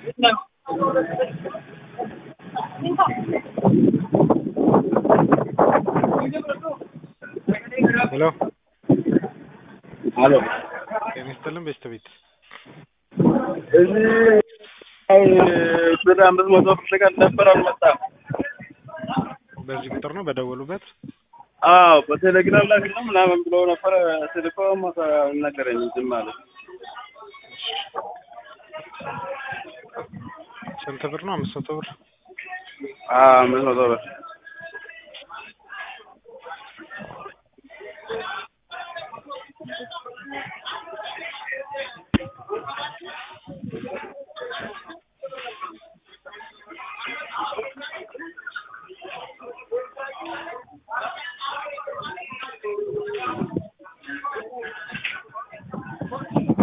ሄሎ አሎ ጤና ይስጥልን ቤተሰቤት እዚህ ብር አምስት መቶ ብር ልቀን ነበር አልመጣም። በዚህ ቁጥር ነው በደወሉበት አዎ በቴሌግራም ላይ ነው ምናምን ብሎ ነበረ። ስልኮ ነገረኝ ዝም አለ። ስንት ብር ነው? አምስት መቶ ብር አዎ አምስት መቶ ብር